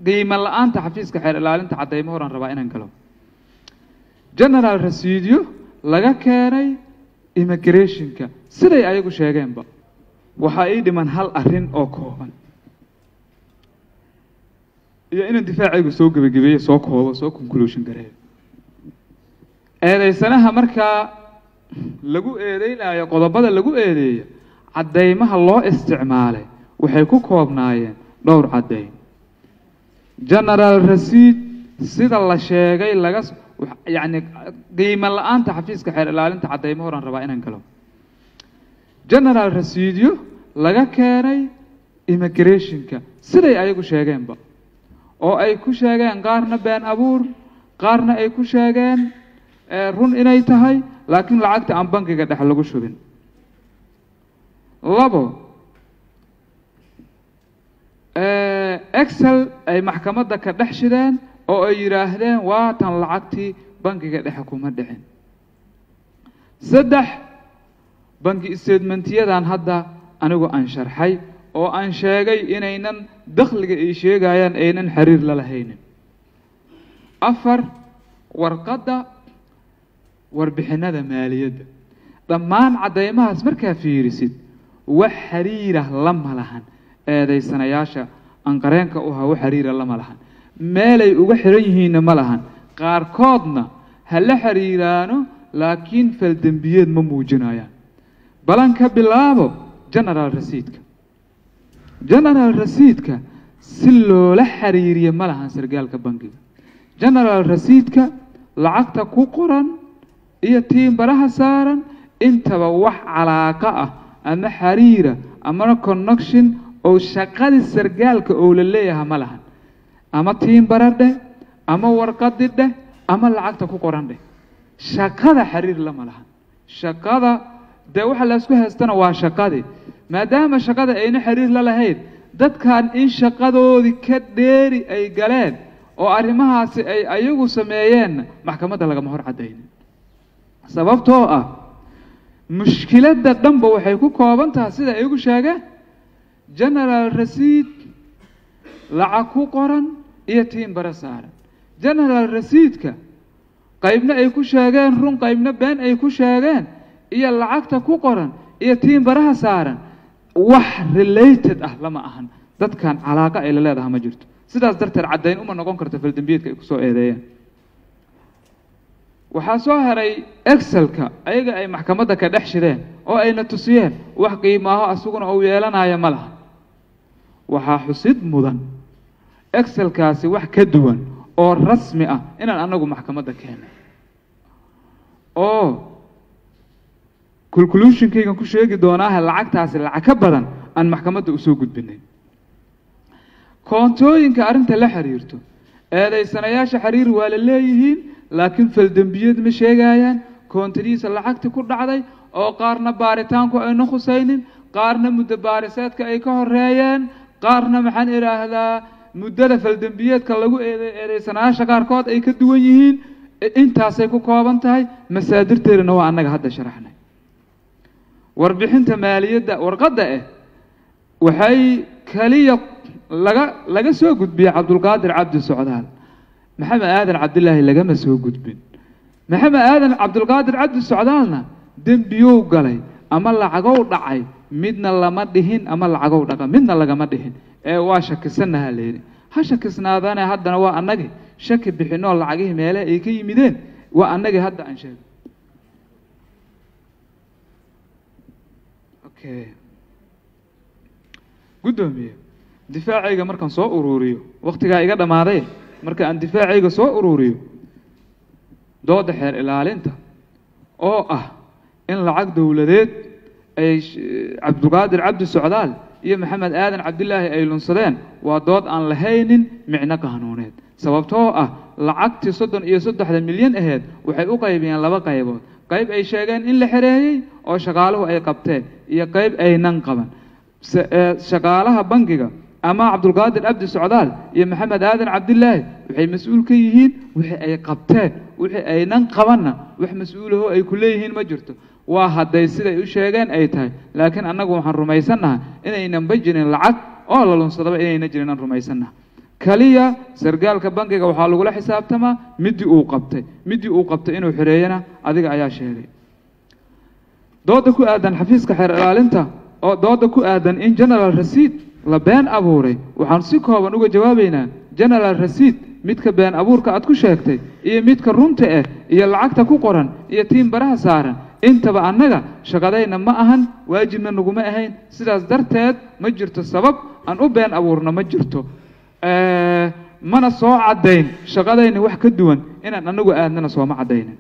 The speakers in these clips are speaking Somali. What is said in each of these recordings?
qiimo la-aanta xafiiska xeer ilaalinta caddaymo horaan rabaa inaan galo general rasiidyo laga keenay immigrationka siday ayagu sheegeenba waxaa ii dhiman hal arrin oo kooban iyo inaan difaacaygu soo gebagabeeyo soo koobo soo conclusion gareeyo eedaysanaha markaa lagu eedeynayo qodobada lagu eedeeyo caddaymaha loo isticmaalay waxay ku koobnaayeen dhowr caddayn general rasiid sida la sheegay laga yacni qiimo la-aanta xafiiska xeer ilaalinta caddaymo horaan rabaa inaan galo general rasiidyo laga keenay immigrationka siday ayagu sheegeenba oo ay ku sheegeen qaarna been abuur qaarna ay ku sheegeen run inay tahay laakiin lacagta aan bankiga dhex lagu shubin labo excel ay maxkamadda ka dhex shideen oo ay yidhaahdeen waatan lacagtii bankiga dhexe kuma dhicin saddex banki statementyadan hadda anigu aan sharxay oo aan sheegay inaynan dakhliga ay sheegayaan aynan xiriir la lahaynin afar warqadda warbixinada maaliyadda dhammaan caddaymahaas markaa fiirisid wax xiriirah lama lahan eedaysanayaasha anqareenka u ahaa wax xiriira lama lahan meelay uga xiran yihiinna ma lahan qaarkoodna ha la xiriiraano laakiin faldembiyeed ma muujinayaan balan ka bilaabo general rasiidka general rasiidka si loola xiriiriyo ma lahan sargaalka bankiga general rasiidka lacagta ku qoran iyo tiimbaraha saaran intaba wax calaaqa ah ama xiriira amana connection oo shaqadii sargaalka oo la leeyaha ma lahan ama tiimbara dheh ama warqadi dheh ama lacagta ku qoran dheh shaqada xiriir lama lahan shaqada dee waxa laysku haystana waa shaqadii maadaama shaqada ayna xiriir la lahayn dadkan in shaqadoodii ka dheeri ay galeen oo arrimahaasi ay ayagu sameeyeenna maxkamadda lagama hor caddaynin sababtoo ah mushkiladda dhanba waxay ku kooban tahay sida ay igu sheegeen general rasiid lacag ku qoran iyo tiimbara saaran general rasiidka qaybna ay ku sheegeen run qaybna been ay ku sheegeen iyo lacagta ku qoran iyo tiimbaraha saaran wax related ah lama ahan dadkan calaaqa ay la leedaha ma jirto sidaas darteed caddayn uma noqon karto faldembiyeedka ay kusoo eedeeyeen waxaa soo haray excelka ayaga ay maxkamadda ka dhex shideen oo ayna tusiyeen wax qiimaaho asaguna uu yeelanayo ma laha waxaa xusid mudan excelkaasi wax ka duwan oo rasmi ah inaan anagu maxkamadda keenay oo conclusionkaygan ku sheegi doonaaha lacagtaasi lacag ka badan aan maxkamadda usoo gudbinay koontooyinka arrinta la xiriirto eedaysanayaasha xiriir waa la leeyihiin laakiin faldembiyeed ma sheegayaan koontadiisa lacagti ku dhacday oo qaarna baaritaanku ayna khusaynin qaarna muddo baariseedka ay ka horeeyeen qaarna maxaan idhaahdaa muddada faldembiyeedka lagu eeday eedaysanayaasha qaarkood ay ka duwan yihiin intaasay ku kooban tahay masaadirteedana waa annaga hadda sharaxnay warbixinta maaliyadda warqadda ah waxay kaliya laga laga soo gudbiyey cabdulqaadir cabdi socdaal maxamed aadan cabdilaahi lagama soo gudbin maxamed aadan cabdulqaadir cabdi socdaalna dembiyow galay ama lacagow dhacay midna lama dhihin ama lacagow dhaqa midna lagama dhihin ee waa shakisanaha layidhi ha shakisnaadane haddana waa annagii shaki bixinoo lacagihii meele ay ka yimideen waa annagii hadda aan sheegay okay guddoomiye difaacayga markaan soo uruuriyo waktigaa iga dhammaaday marka aan difaacayga soo uruuriyo dooda xeer ilaalinta oo ah in lacag dowladeed ay cabdulqaadir cabdi socdaal iyo maxamed aadan cabdilaahi ay lunsadeen waa dood aan lahaynin micno qaanuuneed sababtoo ah lacagtii soddon iyo saddexda milyan aheyd waxay u qaybiyeen laba qaybood qayb ay sheegeen in la xereeyey oo shaqaaluhu ay qabteen iyo qayb aynan qaban shaqaalaha bankiga ama cabdulqaadir cabdi socdaal iyo maxamed aadan cabdilaahi waxay mas-uul ka yihiin wixii ay qabteen wixii aynan qabanna wax mas-uulaho ay ku leeyihiin ma jirto waa hadday siday u sheegeen ay tahay laakiin annagu waxaan rumaysannaha inaynan ba jirin lacag oo la lunsadaba inayna jirin aan rumaysannaha kaliya sargaalka bankiga waxaa lagula xisaabtamaa midii uu qabtay midii uu qabtay inuu xireeyana adiga ayaa sheegay dooda ku aadan xafiiska xeer ilaalinta oo dooda ku aadan in general rasiid la been abuuray waxaan si kooban uga jawaabaynaa general rasiid midka been abuurka aad ku sheegtay iyo midka runta ah iyo lacagta ku qoran iyo tiin baraha saaran intaba annaga shaqadayna ma ahan waajibna naguma ahayn sidaas darteed ma jirto sabab aan u been abuurno ma jirto mana soo caddayn shaqadayna wax ka duwan inaan anagu aadnana sooma caddaynin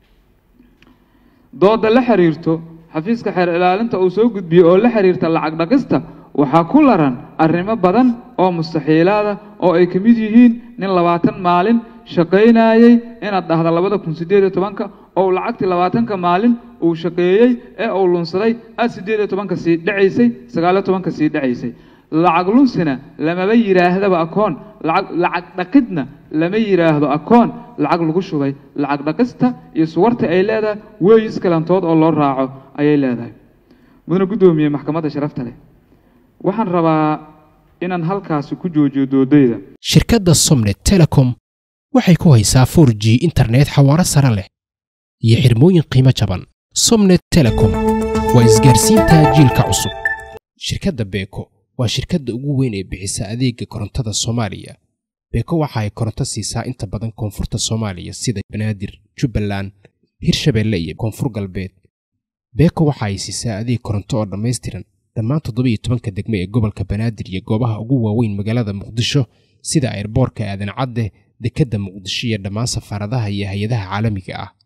dooda la xiriirto xafiiska xeer ilaalinta uu soo gudbiyey oo la xiriirta lacag dhaqista waxaa ku laran arrimo badan oo mustaxiilaada oo ay ka mid yihiin nin labaatan maalin shaqaynayey inaad dhahda labada kun siddeed iyo tobanka oo lacagtii labaatanka maalin uu shaqeeyey ee uu lunsaday aad siddeed iyo tobanka sii dhacaysay sagaaliyo tobanka sii dhacaysay lacag lunsina lamaba yidhaahdaba akoon lacag lacag dhaqidna lama yidhaahdo akoon lacag lagu shubay lacag dhaqista iyo suwarta ay leedahay weeyis kalantood oo loo raaco ayay leedahay mudane guddoomiye maxkamadda sharafta leh waxaan rabaa inaan halkaasi ku joojiyo doodayda shirkadda somnet telecom waxay ku haysaa for g internet xawaaro sare leh iyo xirmooyin qiimo jaban somnet telecom waa isgaarsiinta jiilka cusub shirkadda beeko waa shirkadda ugu weyn ee bixisa adeega korontada soomaaliya beeko waxa ay koronto siisaa inta badan koonfurta soomaaliya sida banaadir jubbaland hirshabeelle iyo koonfur galbeed beeko waxa ay siisaa adeeg koronto oo dhammaystiran dhammaan toddoba iyo tobanka degme ee gobolka banaadir iyo goobaha ugu waaweyn magaalada muqdisho sida airboorka aadan cadde dekedda muqdisho iyo dhammaan safaaradaha iyo hay-adaha caalamiga ah